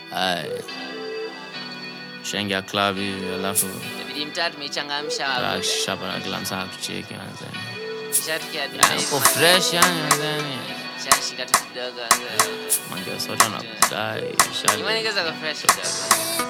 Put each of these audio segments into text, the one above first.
Ay. Shengia club hivi alafu Inabidi mtaa tumeichangamsha hapo. shapa na kila msaa kucheki manzeni. Ishatukia Ah, dunia Uko hivi, fresh yani manzeni. Shashika tu kidogo angalau. Mangeo sote nakudai. Imani kaza kwa fresh kidogo.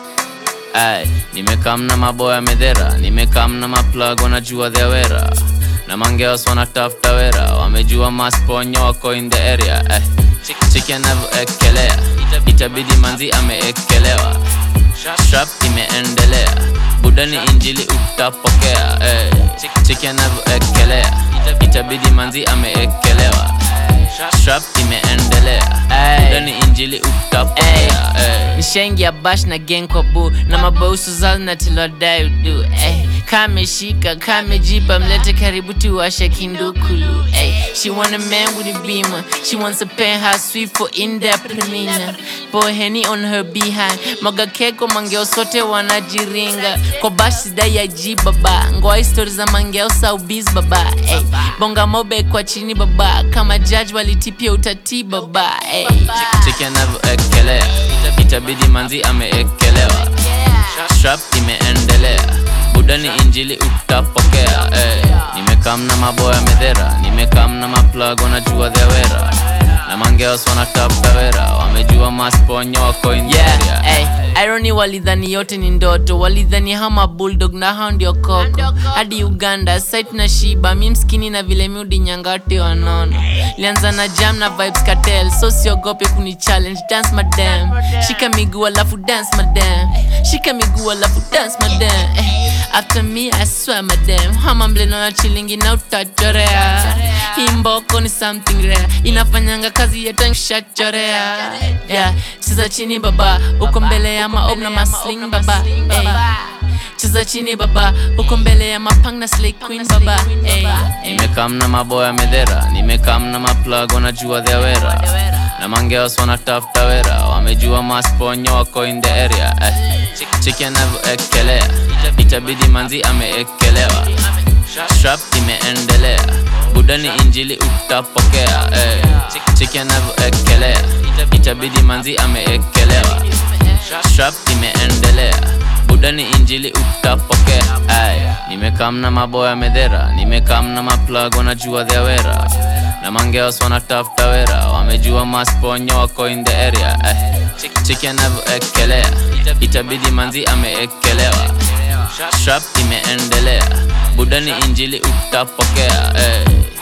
Ay, nimekam na maboya medhera, nimekam na maplug wanajua their wera na mangeos wanatafuta wera, wamejua masponyo wako in the area eh. Chiki anavyoekelea itabidi manzi ameekelewa, strap imeendelea, budani injili utapokea eh. Chiki anavyoekelea itabidi manzi ameekelewa, strap imeendelea, budani injili utapokea eh. nishaingia bash na gang kwa bu na mabausu zao natilodai udu eh. kameshika kamejipa mlete karibu tuwashe kindukulu eh. she want a man with a beamer she wants a penthouse suite for in-depth prenina pour henny on her behind maga keko mangeo sote wanajiringa kwa bash sidai ya ji baba ngoa histori za mangeo saubiz baba eh. bonga mobe kwa chini baba kama judge walitipia utati baba eh. cheki anavyoekelea itabidi manzi ameekelewa strap imeendelea budani injili utapokea eh. nimekam na maboya medhera nimekam na maplug wanajua their wera na mangeos wanatafuta wera wamejua masponyo wako in the area. Yeah, ay, irony walidhani yote ni ndoto walidhani hama bulldog na hao ndio koko hadi uganda site na shiba mi mskini na vile miudi nyangati wanono lianza na jam na vibes cartel so siogope kuni challenge dance madam shika miguu alafu dance madam shika miguu alafu dance madam eh, after me i swear madam hama mleno na chilingi na utachorea hii mboko ni something rare inafanyanga kazi yetanshachorea yeah. cheza chini baba uko mbele ya maob na masling baba hey. cheza chini baba uko mbele ya mapang na slay queen baba hey. nimekam na maboya medhera nimekam na maplug wanajua their wera na mangeos wanatafuta wera wamejua masponyo wako in the area eh. chiki anavyoekelea itabidi manzi ameekelewa strap imeendelea budani injili utapokea eh. chiki anavyoekelea itabidi manzi ameekelewa strap imeendelea budani injili utapokea ay nimekam na maboya medhera nimekam na maplug wanajua their wera na mangeos wanatafuta wera wamejua masponyo wako in the area eh. chiki anavyoekelea itabidi manzi ameekelewa strap imeendelea budani injili utapokea eh.